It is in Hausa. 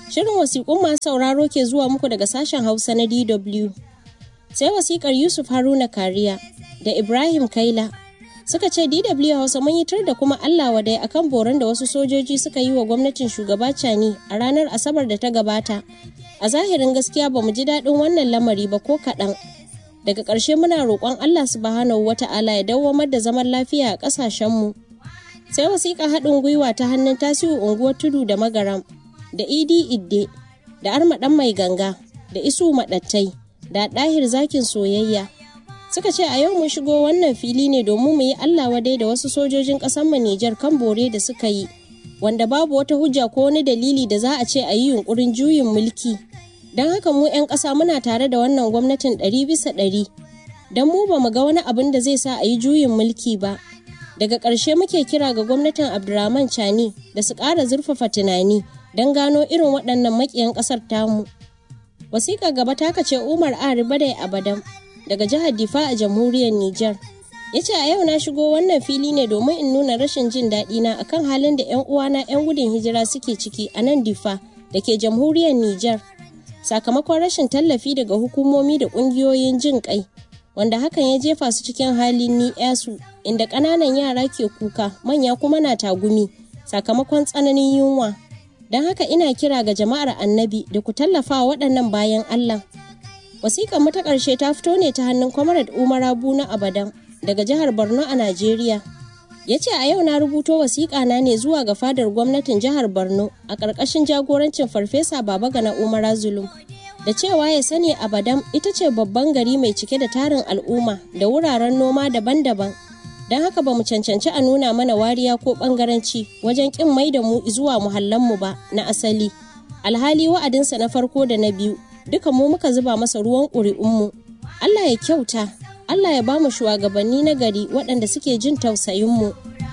Shirin wasiƙun masu sauraro ke zuwa muku daga sashen Hausa na DW. Sai wasiƙar Yusuf Haruna Kariya da Ibrahim Kaila suka ce DW Hausa mun yi tur da kuma Allah wadai akan boron da wasu sojoji suka yi wa gwamnatin shugaba Cani a ranar Asabar da ta gabata. A zahirin gaskiya ba mu ji daɗin wannan lamari ba ko kaɗan. Daga ƙarshe muna roƙon Allah subhanahu wa ta'ala ya dawwamar da zaman lafiya a ƙasashenmu. Sai wasiƙa haɗin gwiwa ta hannun tasiru unguwar tudu da magaram da idi idde da armaɗan mai ganga da isu maɗattai da ɗahir zakin soyayya suka ce a yau mun shigo wannan fili ne domin mu yi Allah wadai da wasu sojojin ƙasar mu Nijar kan bore da suka yi wanda babu wata hujja ko wani dalili da za a ce a yi yunkurin juyin mulki don haka mu 'yan ƙasa muna tare da wannan gwamnatin ɗari bisa ɗari don mu ba mu ga wani abin da zai sa a yi juyin mulki ba daga ƙarshe muke kira ga gwamnatin abdurrahman chani da su ƙara zurfafa tunani don gano irin waɗannan maƙiyan ƙasar tamu wasiƙa gaba ta kace umar ari badai abadan daga jihar difa a jamhuriyar niger ya ce a yau na shigo wannan fili ne domin in nuna rashin jin daɗi na akan halin da 'yan uwana 'yan gudun hijira suke ciki a nan difa da ke jamhuriyar niger sakamakon rashin tallafi daga hukumomi da ƙungiyoyin jin ƙai wanda hakan ya jefa su cikin halin ni yasu inda ƙananan yara ke kuka manya kuma na tagumi sakamakon tsananin yunwa don haka ina kira ga jama'ar annabi da ku tallafa wa waɗannan bayan allah wasiƙar mu ta ƙarshe ta fito ne ta hannun comrade umar abu na abadan daga jihar borno a najeriya ya ce a yau na rubuto wasiƙa na ne zuwa ga fadar gwamnatin jihar borno a ƙarƙashin jagorancin farfesa baba gana umar zulum da cewa ya sani abadam ita ce babban gari mai cike da tarin al'umma da wuraren noma daban-daban don haka ba mu cancanci a nuna mana wariya ko bangaranci wajen kin mai da mu zuwa muhallanmu ba na asali alhali wa'adinsa na farko da na biyu duka mu muka zuba masa ruwan ƙuri'unmu allah ya kyauta allah ya ba mu shugabanni na gari waɗanda suke jin tausayinmu